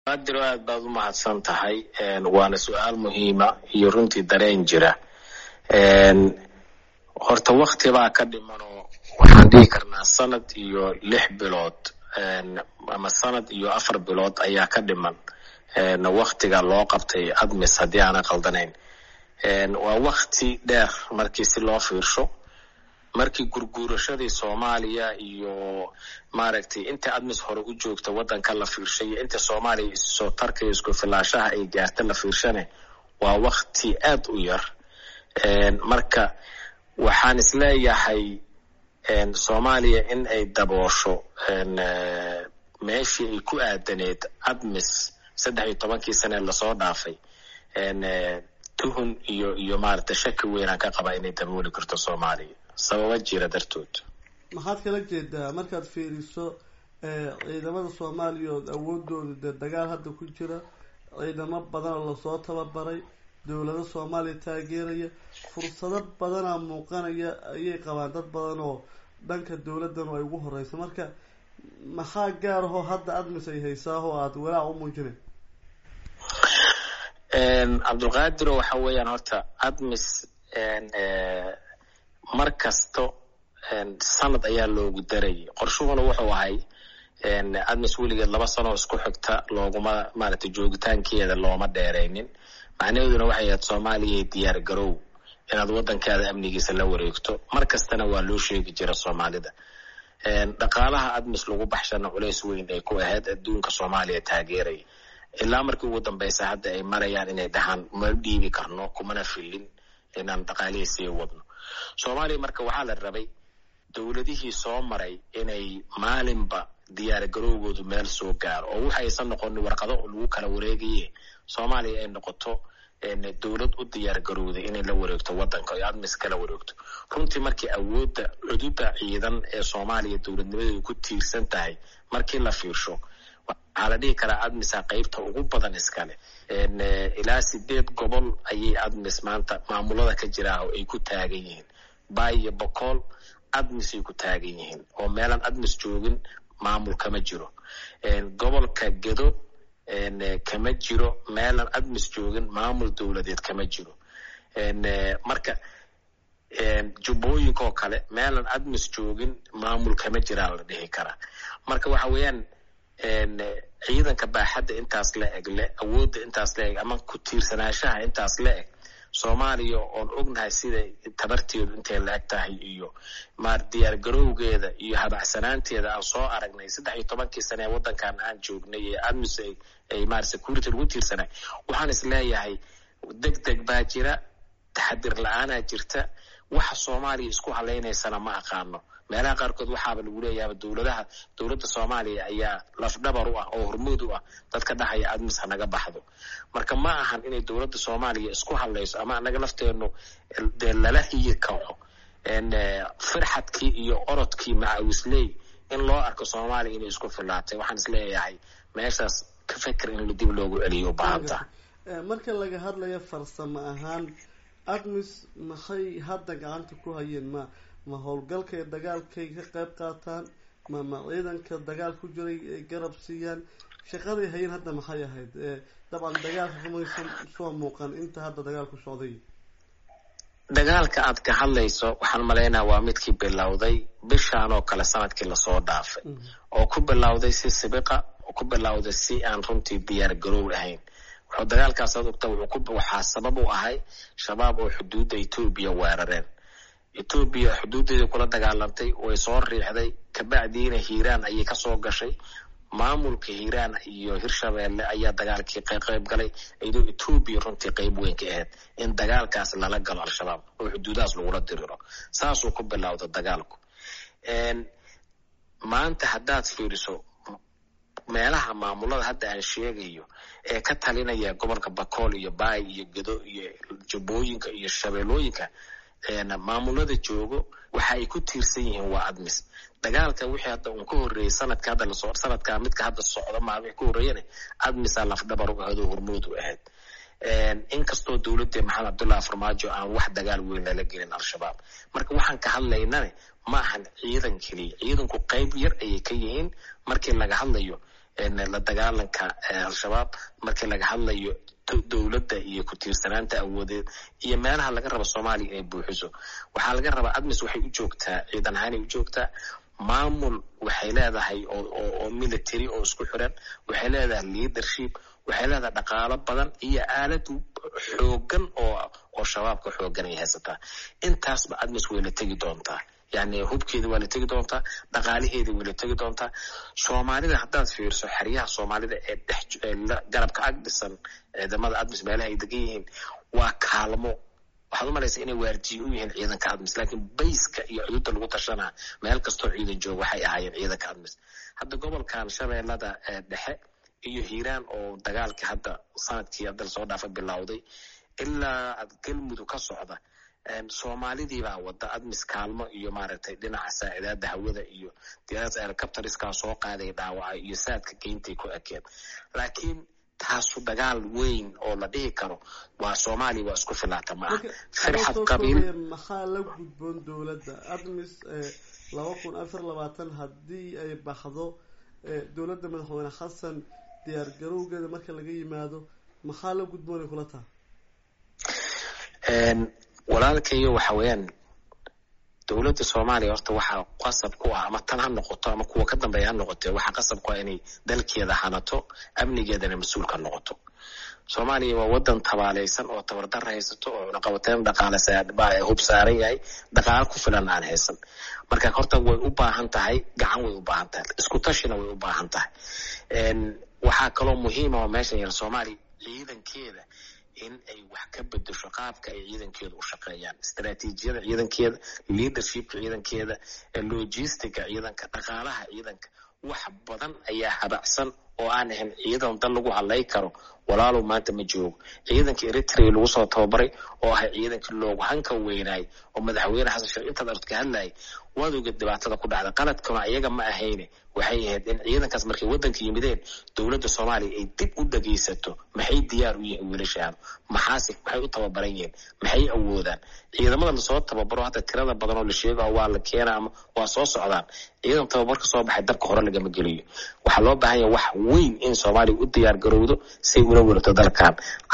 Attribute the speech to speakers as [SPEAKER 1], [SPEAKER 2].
[SPEAKER 1] adiro aad baad u mahadsan tahay waana su-aal muhiima iyo runtii dareen jira horta wakti baa ka dhimanoo waxaan dhihi karnaa sanad iyo lix bilood ama sanad iyo afar bilood ayaa ka dhiman waktiga loo qabtay admis haddii aanan qaldanayn waa wakti dheer markii si loo fiirsho markii gurguurashadii soomaaliya iyo maaragtay inta admis hore u joogta waddanka la fiirshay iyo inta soomaaliya issoo tarka iyo isku filaashaha ay gaarta la fiirshane waa wakti aad u yar marka waxaan isleeyahay soomaaliya in ay daboosho meeshii ay ku aadaneed admis saddex iyo tobankii sane lasoo dhaafay tuhun iyo iyo maaragtay shaki weynaan ka qabaa inay dabooli karto soomaaliya sababa jira dartood
[SPEAKER 2] maxaad kala jeedaa markaad fiiriso ciidamada soomaaliya ood awoodooda dee dagaal hadda ku jira ciidamo badanoo lasoo tababaray dowlado soomaaliya taageeraya fursado badanaa muuqanaya ayay qabaan dad badan oo dhanka dowladanu ay ugu horeysa marka maxaa gaar ahoo hadda admis ay haysaahoo aada walaac u muujinay
[SPEAKER 1] cabdulqaadiro waxa weeyaan horta admis mar kasto sanad ayaa loogu darayay qorshuhuna wuxuu ahay admis weligeed laba sanoo isku xigta looguma maaragtay joogitaankeeda looma dheeraynin macnaheeduna waxay ahayd soomaaliyay diyaar garow inaad waddankaada amnigiisa la wareegto mar kastana waa loo sheegi jira soomaalida dhaqaalaha admis lagu baxshana culays weyn ay ku ahayd adduunka soomaaliya taageeraya ilaa markii ugu dambeysa hadda ay marayaan inay dhahaan ma dhiibi karno kumana filin inaan dhaqaalihii sii wadno soomaaliya marka waxaa la rabay dowladihii soo maray inay maalinba diyaar garowgoodu meel soo gaaro oo waxa aysan noqonin warqado lagu kala wareegaye soomaaliya ay noqoto dowlad u diyaar garowday inay la wareegto waddanka oy admis kala wareegto runtii markii awoodda cududa ciidan ee soomaaliya dowladnimadeedu ku tiirsan tahay markii la fiirsho waxaa la dhihi karaa admisa qeybta ugu badan iskale ilaa sideed gobol ayay admis maanta maamulada ka jiraah ay ku taagan yihiin bay iyo bocool admisay ku taagan yihiin oo meelaan admis joogin maamul kama jiro gobolka gedo kama jiro meelaan admis joogin maamul dowladeed kama jiro marka jubbooyinka oo kale meelaan admis joogin maamul kama jiraa la dhihi karaa marka waxa weeyaan ciidanka baaxadda intaas la eg le awoodda intaas la eg ama ku tiirsanaashaha intaas la eg soomaaliya oon ognahay sida tabarteedu intay la eg tahay iyo maar diyaar garowgeeda iyo habacsanaanteeda aan soo aragnay saddex iyo tobankii sane ee waddankan aan joognay ee admis ay maar security lagu tiirsanay waxaan is leeyahay deg deg baa jira taxadir la-aanaa jirta waxa soomaaliya isku halaynaysana ma aqaano meelaha qaarkood waxaaba lagu leeyaaba dowladaha dowladda soomaaliya ayaa lafdhabar u ah oo hormuud u ah dadka dhahaya admis hanaga baxdo marka ma ahan inay dowladda soomaaliya isku hadlayso ama anaga lafteenu dee lala hiyi kaco firxadkii iyo orodkii macawisley in loo arko soomaaliya inay isku filaatay waxaan isleeyahay meeshaas ka feker in dib loogu celiyo u baahanta
[SPEAKER 2] marka laga hadlayo farsamo ahaan admis maxay hadda gacanta ku hayeen ma ma howlgalkay dagaalkay ka qayb qaataan ma ma ciidanka dagaal ku jiray ay garab siiyaan shaqaday hayeen hadda maxay ahayd dabcan dagaalka kamaysan soo muuqan inta hadda dagaalku socday
[SPEAKER 1] dagaalka aad ka hadlayso waxaan malaynaa waa midkii bilowday bishaan oo kale sanadkii lasoo dhaafay oo ku bilowday si sibiqa oo ku bilowday si aan runtii diyaar garow ahayn wuxuu dagaalkaas ad ogta waxaa sabab u ahay shabaab oo xuduudda etoobiya weerareen etoobiya xuduuddeeda kula dagaalantay way soo riixday kabacdiina hiiraan ayay kasoo gashay maamulka hiiraan iyo hirshabeelle ayaa dagaalkii qayb galay iyadoo etoobiya runtii qeyb weyn ka ahayd in dagaalkaas lala galo al-shabaab oo xuduudahaas lagula diriro saasuu ku bilowda dagaalku maanta haddaad fiiriso meelaha maamulada hadda aan sheegayo ee ka talinaya gobolka bakool iyo baay iyo gedo iyo jubbooyinka iyo shabeellooyinka maamulada joogo waxa ay ku tiirsan yihiin waa admis dagaalka wixii hadda uun ka horreeyey sanadka hadda lasoo sanadka midka hadda socda maa wixii ka horreeyana admisaa lafdhabar u ahayd oo hormuud u ahayd inkastoo dowladda maxamed cabdullahi farmaajo aan wax dagaal weyn lala gelin al-shabaab marka waxaan ka hadlaynane ma ahan ciidan keliya ciidanku qeyb yar ayay ka yihiin markii laga hadlayo la dagaalanka al-shabaab markii laga hadlayo dowladda iyo ku-tiirsanaanta awoodeed iyo meelaha laga rabo soomaaliya inay buuxiso waxaa laga rabaa admis waxay u joogtaa ciidan ahaanay u joogtaa maamul waxay leedahay oo military oo isku xiran waxay leedahay leadership waxay leedahay dhaqaalo badan iyo aalad xoogan oo oo shabaabka xoogan ay haysataa intaasba admis way la tegi doontaa yani hubkeeda waa la tegi doontaa dhaqaalaheeda way la tegi doontaa soomaalida haddaad fiirso xeryaha soomaalida ee dhex garabka ag dhisan ciidamada admis meelaha ay degan yihiin waa kaalmo waxaad u malaysa inay waardiye u yihiin ciidanka admis laakiin bayska iyo cududda lagu tashanaa meel kastoo ciidan jooga waxay ahaayeen ciidanka admis hadda gobolkan shabeellada dhexe iyo hiiraan oo dagaalkii hadda sanadkii hadda lasoo dhaafa bilowday ilaa galmudug ka socda soomaalidii baa wada admis kaalmo iyo maaragtay dhinaca saacidaada hawada iyo diyaarada helicopteriskaa soo qaaday dhaawaca iyo saadka geyntay ku ekeen laakiin taasu dagaal weyn oo la dhihi karo waa soomaaliya waa isku filaata ma aha firxad qabiil
[SPEAKER 2] maxaa la gudboon dowladda admis laba kun afar labaatan haddii ay baxdo dowladda madaxweyne xasan diyaar garowgeeda marka laga yimaado maxaa la gudboonay kula taha
[SPEAKER 1] walaalkayo waxa weeyaan dowladda soomaaliya horta waxaa qasab ku ah ama tan ha noqoto ama kuwa ka dambeeya ha noqote waxaa qasab ku ah inay dalkeeda hanato amnigeedana mas-uulka noqoto soomaaliya waa wadan tabaaleysan oo tabardar haysato oo cunaqabateyn dhaqaale hub saaran yahay dhaqaalo ku filan aan haysan marka horta way u baahan tahay gacan way u baahan tahay isku tashina way u baahan tahay waxaa kaloo muhiima oo meeshan yar soomaaliya ciidankeeda in ay wax ka bedesho qaabka ay ciidankeeda u shaqeeyaan istraatiijiyada ciidankeeda leadershipka ciidankeeda logistica ciidanka dhaqaalaha ciidanka wax badan ayaa habacsan oo aan ahayn ciidan dal lagu hadlay karo walaalow maanta ma joogo ciidanka eritrea lagu soo tababaray oo ahay ciidankii loogu hanka weynaay oo madaxweyne xasan sheekh intaad ard ka hadlayay waad ogeed dhibaatada ku dhacda qaladkuna iyaga ma ahayne waxay ahayd in ciidankaas markay waddanka yimideen dowladda soomaaliya ay dib u dhagaysato maxay diyaar u yihiin wiilashaanu maxaase maxay u tababaran yihiin maxay awoodaan ciidamada lasoo tababaro hadda tirada badan oo la sheega waa la keena ama waa soo socdaan ciidan tababar ka soo baxay dabka hore lagama geliyo waxaa loo baahan yahay wax weyn in soomaaliya u diyaar garowdo say ula welato dalkan